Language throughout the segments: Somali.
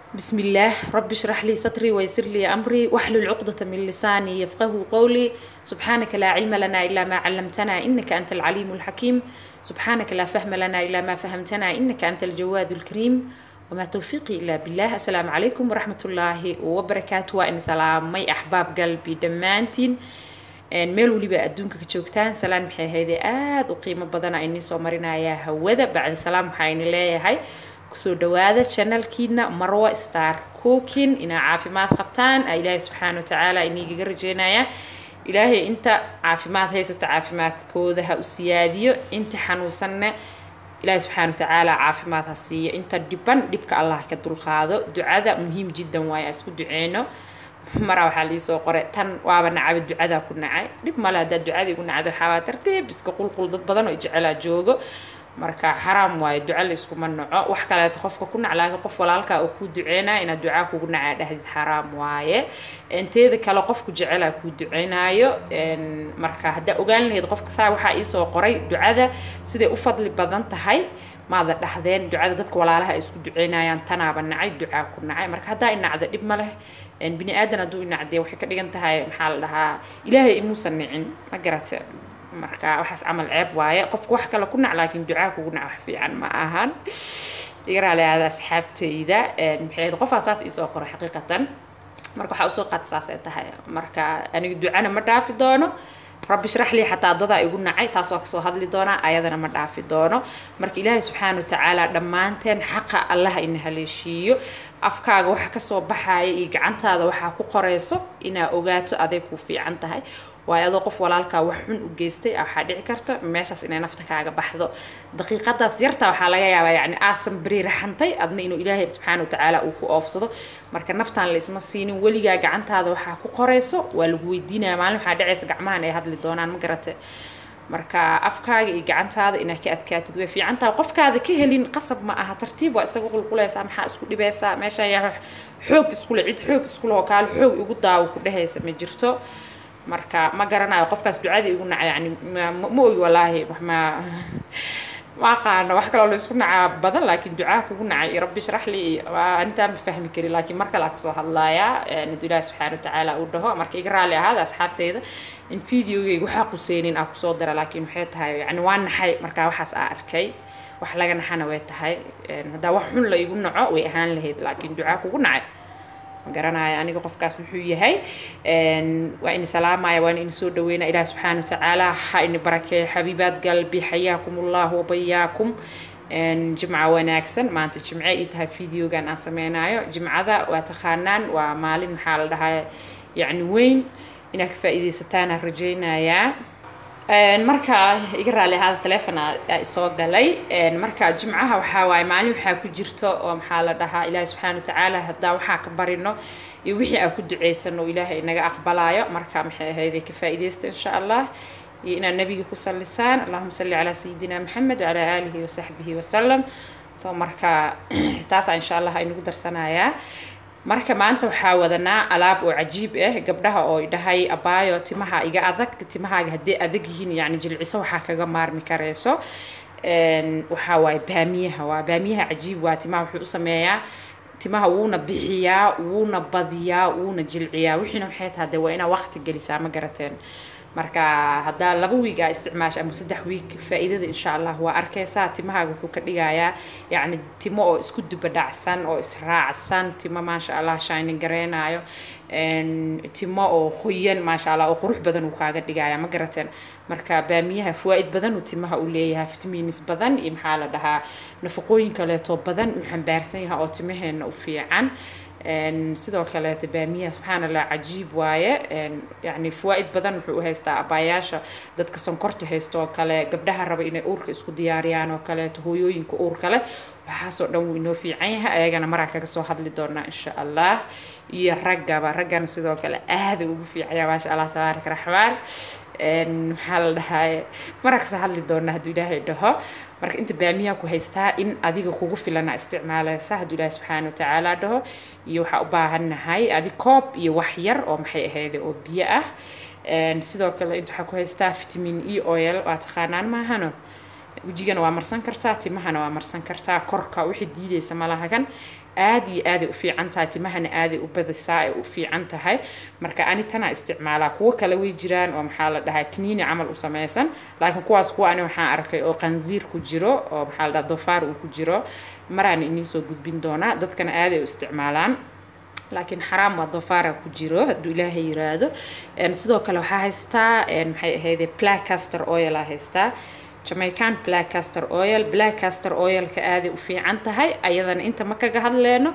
بسم الله رب اشرح لي صدري ويسر لي أمري واحلل عقدة من لساني يفقه قولي سبحانك لا علم لنا إلا ما علمتنا إنك أنت العليم الحكيم سبحانك لا فهم لنا إلا ما فهمتنا إنك أنت الجواد الكريم وما توفيقي إلا بالله السلام عليكم ورحمة الله وبركاته وإن سلام مي أحباب قلبي دمانتين meel weliba adduunka ka joogtaan salaan maxay ahayde aada u qiimo badan aynii soo marinayaa hawada bacdi salaam waxaa ini leeyahay kusoo dhawaada channelkiina marwa star cooking inaa caafimaad qabtaan ilaahay subxaana watacaala inigaga rajeynaya ilaahay inta caafimaad haysata caafimaadkooda ha u siyaadiyo inta xanuunsanna ilaahay subxaana watacaala caafimaad ha siiyo inta dhiban dhibka allah ka dulqaado ducada muhiim jiddan waaye aan isku duceyno maraa waxaa liisoo qoray tan waaba nacaba ducadaa ku nacay dhib male haddaa ducada igu nacda waxaabaa tartiib iska qulqul dad badan oo jecelaa joogo marka xaraam waayo duca la iskuma naco wax kaleeto qofka ku nac laakiin qof walaalkaa oo kuu duceynaya inaad ducaa kugu nacaa dhahdid xaraam waaye inteeda kale qofku jecelaa kuu duceynaayo marka haddaa ogaan lahayd qofka saa waxaa iisoo qoray ducada siday u fadli badan tahay maada dhahdeen ducada dadka walaalaha ay isku duceynayaan tanaaba nacay ducaa ku nacay marka haddaa inacda dhib ma leh bini aadan hadduu inacdee waxay ka dhigan tahay maxaa la dhahaa ilaahay imuusan nicin ma garate marka waxaas camal ceeb waaye qofka wax kale ku nac laakiin ducaa kugu nac wax fiican ma ahan igaraaleaada asxaabtayda maxay qofaa saas iisoo qoray xaqiiqatan marka waxaa usoo qaata saas ay tahay marka aniga ducana ma dhaafi doono rabbi shrax lii xataa dadaa igu nacay taas waa kasoo hadli doonaa ayadana ma dhaafi doono marka ilaahay subxaana watacaala dhammaanteen xaqa allaha ina haleeshiiyo afkaaga waxa kasoo baxaya iyo gacantaada waxaa ku qoreyso inaa ogaato aday ku fiican tahay waayo adoo qof walaalkaa wax xun u geystay waxaa dhici karta meeshaas inay nafta kaaga baxdo daqiiqadaas yarta waxaa laga yaabaa yani aasan beri raxantay adna inuu ilaahay subxaana watacaala uu ku oofsado marka naftaan la isma siinin weligaa gacantaada waxaa ku qoreyso waa lagu weydiinaya maalin waxaa dhacaysa gacmahan ay hadli doonaan ma garate marka afkaaga iyo gacantaada inaad ka adkaatid way fiicantaha qofkaada ka helin qasab ma aha tartiib waa isaga qulqulaysaa maxaa isku dhibaysaa meesha yaa xoog iskule cid xoog iskule oo kaale xoog igu daawo ku dhehaysa ma jirto marka ma garanayo qofkaas ducada igu naca yani ma ogi walaahi ma ma aqaano wax kaloo laisku nacaa badan laakiin ducaa kugu nacay rabbi shrax lii anitaa ma fahmi karin laakiin mar kale aa kasoo hadlayaa inadu ilaahi subxaana watacaala uu dhaho marka iga raalli ahaada asxaabteyda in videogeyga waxaa quseynin aa kusoo dara laakiin waxay tahay yani waa naxay markaa waxaas aa arkay wax laga naxana way tahay haddaa wax xun la igu naco way ahaan lahayd laakiin ducaa kugu nacay garanaya aniga qofkaas wuxuu yahay waa ini salaamaya waa ini soo dhaweynaya ilaah subxaana watacaala ha ini barakeeyo xabiibaad galbi xayaakum allah wabayaakum jimca wanaagsan maanta jimce ii tahay videogan aan sameynayo jimcada waa taqaanaan waa maalin maxaa la dhahaa yacni weyn inaad ka faa'iidaysataan aan rajeynayaa marka iga raali ahaada telefona soo galay marka jimcaha waxaa waaye maalin waxaa ku jirto oo maxaa la dhahaa ilaahi subxaana watacaala haddaa waxaa ka barino iyo wixii aan ku duceysano ilaahay inaga aqbalaayo marka maxay ahayday ka faa'iidaysta insha allah iyo inaad nabiga ku sallisaan allahuma salli calaa sayidina maxamed wacalaa aalihi wasaxbihi wasalam so marka taasaa insha allah aynagu darsanayaa marka maanta waxaa wadanaa alaab oo cajiib ah gabdhaha oo dhahay abaayo timaha iga adag timahaaga haddii adag yihiin yani jilciso waxaa kaga maarmi kareyso waxaa waaye baamiyaha waa baamiyaha cajiib waa timaha wuxuu u sameeyaa timaha wuuna bixiyaa wuuna badiyaa wuuna jilciyaa wixiina waxay tahay dee waa inaa waqti gelisaa ma garateen marka haddaa laba wiig aa isticmaasha ama saddex wiig faa'iidada insha allah waa arkaysaa timahaaga wuxuu ka dhigayaa yacni timo oo isku dubadhacsan oo israacsan timo maasha allah shining gareynayo timo oo qoyan maasha allah oo qurux badan uu kaaga dhigaya ma garateen marka baamiyaha fawaa'id badan uu timaha u leeyahay vitamins badan iyo maxaa la dhahaa nafaqooyin kaleeto badan uu xambaarsan yahay oo timaheena u fiican sidoo kaleeta baamiyaha subxaan allah cajiib waaye yani fawaa'id badan wuxuu u haystaa abaayaasha dadka sonkorta haysta oo kale gabdhaha raba inay uurka isku diyaariyaan oo kaleeto hooyooyinka uurka leh waxaasoo dhan wuu inoo fiican yahay ayagana maraa kaga soo hadli doonaa insha allah iyo raggaba raggana sidoo kale aada ugu fiicanya maasha allah tabaaraka raxmaan maxaa la dhahaa maraa kasoo hadli doonaa hadduu ilaahay dhaho marka inta baamiyaha ku haystaa in adiga kugu filana isticmaalaysa hadduu ilaahi subxaana watacaala dhaho iyo waxaa u baahannahay adi koob iyo wax yar oo maxay ahayde oo biyo ah sidoo kale inta waxaa ku haystaa vitamin e oil waa taqaanaan maahano wejigana waa marsan kartaa timahana waa marsan kartaa korka wixii diideysa malahagan aad iyo aaday u fiican tahay timahana aaday u badisaa ay u fiican tahay marka ani tanaa isticmaalaa kuwo kale way jiraan oo maxaa la dhahaa kiniini camal u samaysan laakiin kuwaas kuwa ani waxaan arkay oo qanziir ku jiro oo maxaa la dhahaa dofaar uu ku jiro maraan inii soo gudbin doonaa dadkana aaday u isticmaalaan laakiin xaraam waa dofaara ku jiro hadduu ilaahay yiraahdo sidoo kale waxaa haystaa maxay ahayde black caster oil aa haystaa jamaican black caster oil black caster oilka aaday u fiican tahay ayadana inta ma kaga hadleyno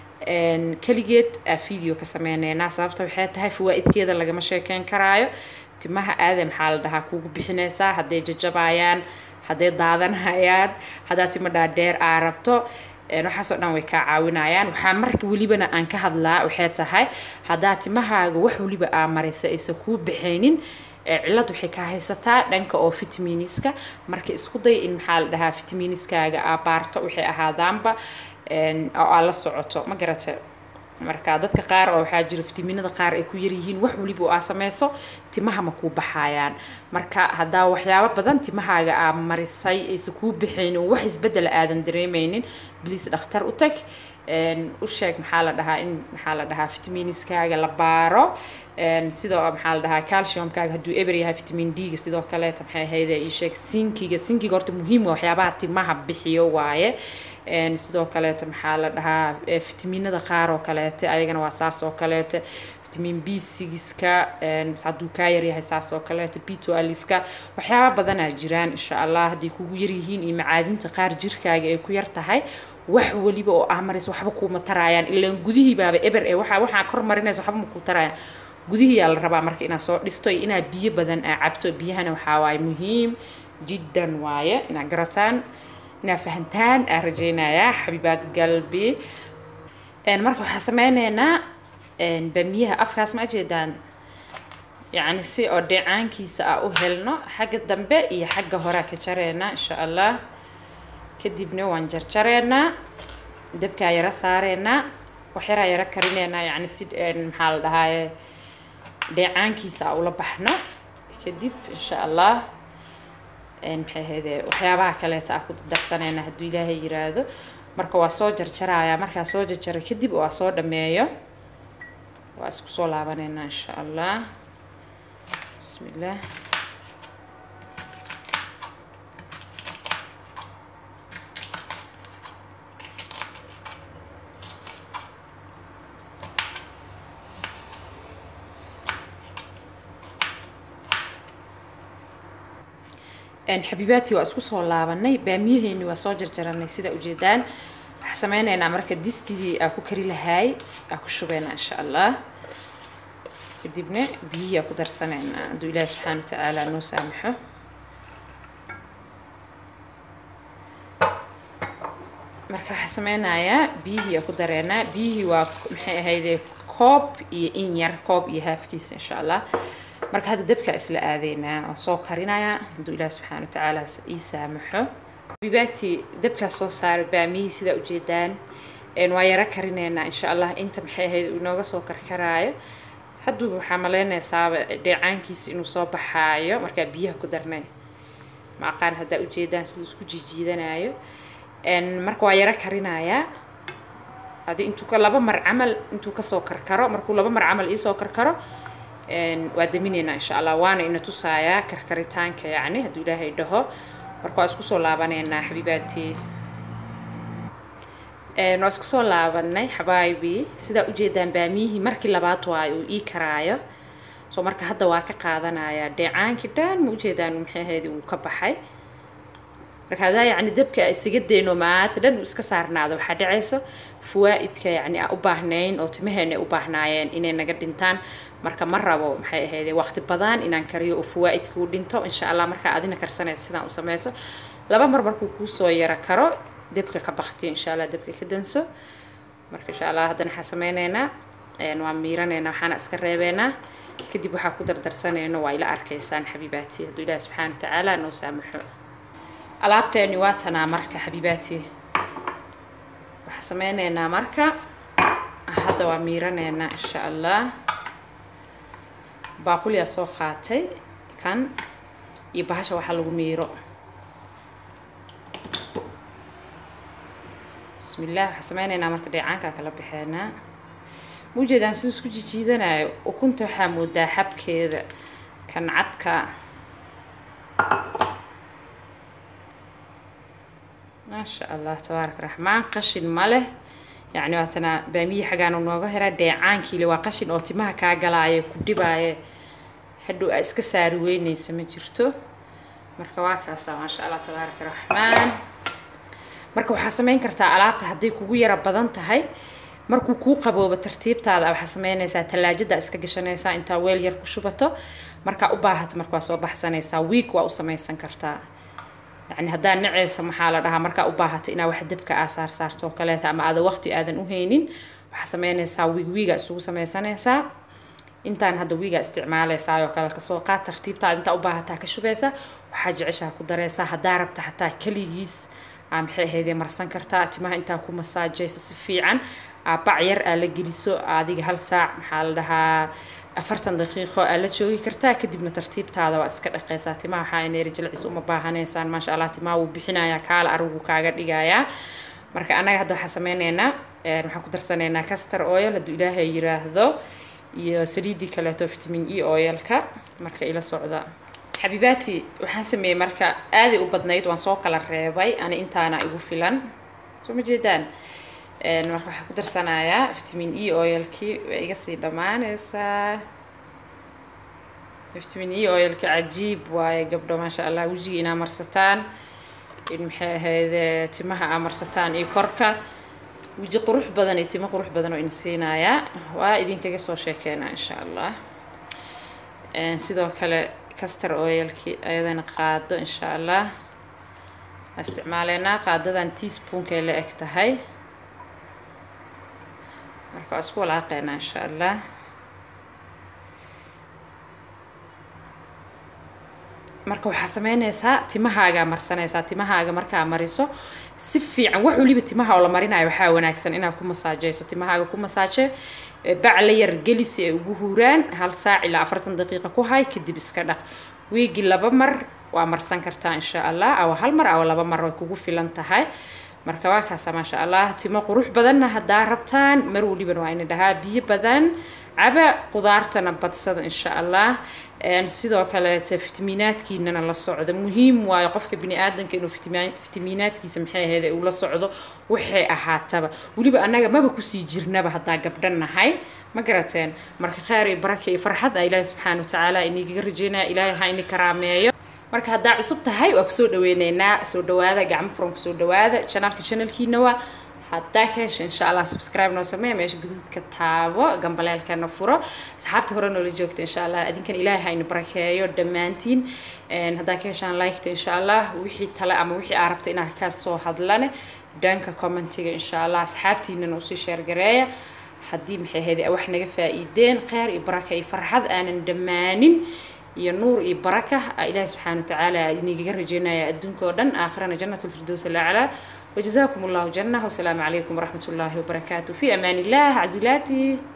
keligeed aa video ka sameyneynaa sababta waxay tahay fawaa-idkeeda lagama sheekeyn karaayo timaha aaday maxaa la dhahaa kugu bixinaysaa hadday jajabayaan hadday daadanayaan haddaa timo dhaadheer aa rabto waxaasoo dhan way kaa caawinayaan waxaa marka welibana aan ka hadlaa waxay tahay haddaa timahaaga wax weliba aa maraysa aysan kuu baxaynin cillad waxay ka haysataa dhanka oo fitaminiska marka isku day in maxaa la dhahaa fitaminiskaaga aa baarto waxay ahaadaanba oo aa la socoto ma garata marka dadka qaar oo waxaa jira fitaminada qaar ay ku yaryihiin wax weliba aa sameyso timaha ma kuu baxayaan marka haddaa waxyaabo badan timahaaga aa marisay aysan kuu baxaynin oo wax isbedela aadan dareemeynin bliis dhakhtar u tag u sheeg maxaa la dhahaa in maxaa la dhahaa fitaminiskaaga la baaro sidoo maxaa la dhahaa calciumkaaga hadduu eber yahay vitamin d-ga sidoo kaleeta maxay ahayde ii sheeg sinkiga sinkiga horta muhiim waa waxyaabaha timaha bixiyo waaye sidoo kaleeta maxaa la dhahaa fitaminada qaar oo kaleete ayagana waa saas oo kaleete vitamin b sigiska hadduu kaa yaryahay saas oo kaleete bito alifka waxyaaba badanaa jiraan insha allah hadday kugu yaryihiin iyo macaadinta qaar jirkaaga ay ku yar tahay wax weliba oo ah maraysa waxba kuuma taraayaan ilaan gudihii baaba eber ee waxa waxaa kor marinaysa waxba ma kuu taraayaan gudihiyaa la rabaa marka inaad soo dhisto iyo inaad biyo badan aa cabto biyahana waxaa waaye muhiim jiddan waaye inaad garataan inaad fahantaan aa rajaynayaa xabiibaad galbi marka waxaa sameyneynaa bamiyaha afkaas ma jeedaan yacni si oo dheecaankiisa aa u helno xagga dambe iyo xagga horea ka jareynaa insha allah kadibna waan jarjareynaa dabkaa yaro saareynaa waxyaraa yaro karineynaa yacni si maxaa la dhahaaye dheecaankiisa aa ula baxno kadib insha allah maxay ahayde waxyaabaha kaleeta aa ku darsaneyna hadduu ilaahay yiraahdo marka waa soo jarjarayaa markaa soo jarjara kadib oo aa soo dhameeyo waa isku soo laabaneynaa insha allah bismi illah xabiibaadtii waa isku soo laabanay baamiyaheeni waa soo jarjaranay sida ujeedaan waxaa sameyneynaa marka distidii aa ku kari lahaay aa ku shubeynaa insha allah kadibna biyihii aa ku darsaneynaa hadduu ilaahi subxaana wa tacaala noo saamaxo marka waxaa sameynayaa biyihii aa ku dareenaa biyihii waa maxay ahayde koob iyo in yar koob iyo haafkiisa insha allah marka hadda dabkaa isla aadeynaa oo soo karinaya hadduu ilaah subxaana wa tacaala ii saamaxo bibaati dabkaa soo saaray baamiyihii sidaa ujeedaan waa yaro karineynaa insha allah inta maxay ahayd uu inooga soo karkaraayo hadduuba waxaa malaynaysaaba dheecaankiisa inuu soo baxaayo markaa biyaha ku darnay ma aqaan haddaa ujeedaan siduu isku jijiidanayo marka waa yaro karinayaa adi intuu ka laba mar camal intuu kasoo karkaro markuu laba mar camal iisoo karkaro waa daminaynaa insha allah waana ina tusaayaa karkaritaanka yacni hadduu ilaahay dhaho marka waa isku soo laabaneynaa xabiibaadtii waa isku soo laabanay xabaayibii sidaa ujeedaan baamiyihii markii labaad waayo uu ii karaayo soo marka hadda waa ka qaadanayaa dheecaankii dhan ma ujeedaan maxay ahayd uu ka baxay marka haddaa yacni dabka isaga dayno maanta dhan uu iska saarnaado waxaa dhacayso fawaa'idka yacni aan u baahnayn oo timaheena ay u baahnaayeen inay naga dhintaan marka ma rabo maxay ahayde waqti badan inaan kariyo oo fawaa'idka u dhinto insha allah markaa adina karsanaysa sidaan u sameyso laba mar markuu kuusoo yaro karo dabka ka baktiyo insha allah dabka ka danso marka insha allah haddana waxaa sameyneynaa waa miiraneynaa waxaana iska reebeynaa kadib waxaa ku dardarsanayno waa ila arkaysaan xabiibaati hadduu ilaahi subxaana wa tacaala noo saamaxo alaabteeni waa tanaa marka xabiibaati waxaa sameyneynaa marka hadda waa miiraneynaa insha allah baaquliyaa soo qaatay kan iyo bahasha waxaa lagu miiro bismillaah waxaan sameyneynaa marka dheecaankaa kala baxeenaa maujeedaan siduu isku jijiidanayo ukunta waxaa moodaa xabkeeda kan cadka maasha allah tabaaraka raxmaan qashin ma leh yacni waatana baamiyi xaggaan nooga hera dheecaankiile waa qashin oo timaha kaa galaayo ku dhibaaye hadhow aa iska saari weyneysa ma jirto marka waa kaasaa maasha allah tabaaraka raxmaan marka waxaa sameyn kartaa alaabta hadday kugu yara badan tahay markuu kuu qaboobo tartiibtaada waxaa sameynaysaa tallaajada iska gashanaysaa intaa weel yar ku shubato markaa u baahata marka waa soo baxsanaysaa wiig waa u samaysan kartaa yacni haddaa naceysa maxaa la dhahaa markaa u baahata inaa wax dabka aa saar saarto oo kaleeta ama aada waqti aadan u haynin waxaa sameynaysaa wiig wiiga isugu sameysanaysaa intaan hadda wiiga isticmaaleysaa oo kale kasoo qaad tartiibtaada intaa u baahataa ka shubaysa waxaa jeceshaa ku dareysaa haddaa rabta xataa keligiis aa maxay ahaydee marsan kartaa timaha intaa ku masaajayso si fiican aa bac yar aa la geliso adiga hal saac maxaa la dhahaa afartan daqiiqo aa la joogi kartaa kadibna tartiibtaada waa iska dhaqeysaa timaha waxaa ineeri jilcis uma baahanaysaan maasha allah timaha wuu bixinayaa kaala arigu kaaga dhigayaa marka annaga hadda waxaa sameyneynaa waxaan ku darsanaynaa castor oil hadduu ilaahay yiraahdo iyo saliidii kaleeto vitamin e oilka marka ila socda xabiibaati waxaan sameeyey marka aaday u badnayd waan soo kala reebay ani intaana igu filan soo ma jeedaan marka waxaan ku darsanayaa vitamin e oilkii way iga sii dhammaanaysaa vitamin e oilka cajiib waaye gabdho maasha allah wejiga inaa marsataan in maxay ahayd timaha aa marsataan iyo korka weji qurux badan iyo timo qurux badan oo ina siinayaa waa idinkaga soo sheekeynaa insha allah sidoo kale castor oilkii ayadana qaado insha allah isticmaaleynaa qaadadan teaspoonkaay la eg tahay marka waa isku walaaqeynaa insha allah marka waxaa sameynaysaa timahaagaa marsanaysaa timahaaga markaa mariso si fiican wax waliba timaha oo la marinayo waxaa wanaagsan inaad ku masaajeyso timahaaga ku masaaje bac la yar geli si ay ugu huuraan hal saac ilaa afartan daqiiqa ku hay kadib iska dhaq wiigi laba mar waa marsan kartaa insha allah awa hal mar awa laba mar way kugu filan tahay marka waa kaasa maasha allah timo qurux badanna haddaa rabtaan mar waliban waa ina dhahaa biyo badan caba qudaartana badsada insha allah sidoo kaleete fitamiinaadkiinana la socda muhiim waayo qofka bini aadanka inuu fitamiinaadkiisa maxay ahayd uu la socdo waxay ahaataba weliba annaga maba kusii jirnaba haddaa gabdhan nahay ma garateen marka kheyr iyo baraka iyo farxad a ilaahi subxaana watacaala inigaga rajeynaya ilaahay ha ini karaameeyo marka haddaa cusub tahay waa kusoo dhaweyneynaa soo dhawaada gacmo furan kusoo dhawaada janaalka janalkiina waa haddaa ka hesha insha allah subscribe noo sameeya meesha guduudka taabo gambaleelkana furo asxaabta hore noola joogta insha allah adinkan ilaahay ha ina barakeeyo dhammaantiin haddaa ka heshaan liketa insha allah wixii tale ama wixii aa rabta inaa ka soo hadlane dhanka commentiga insha allah asxaabtiinana usii sheergareeya haddii maxay ahayd wax naga faa'iideen kheyr iyo baraka iyo farxad aanan dhammaanin iyo nuur iyo baraka ilaahi subxaana watacaala inigaga rajeynaya adduunka oo dhan aakhirana jannat lfirdows alaclaa وجزاكم الله جنة والسلام عليكم ورحمة الله وبركاته في أمان الله عزيلاتي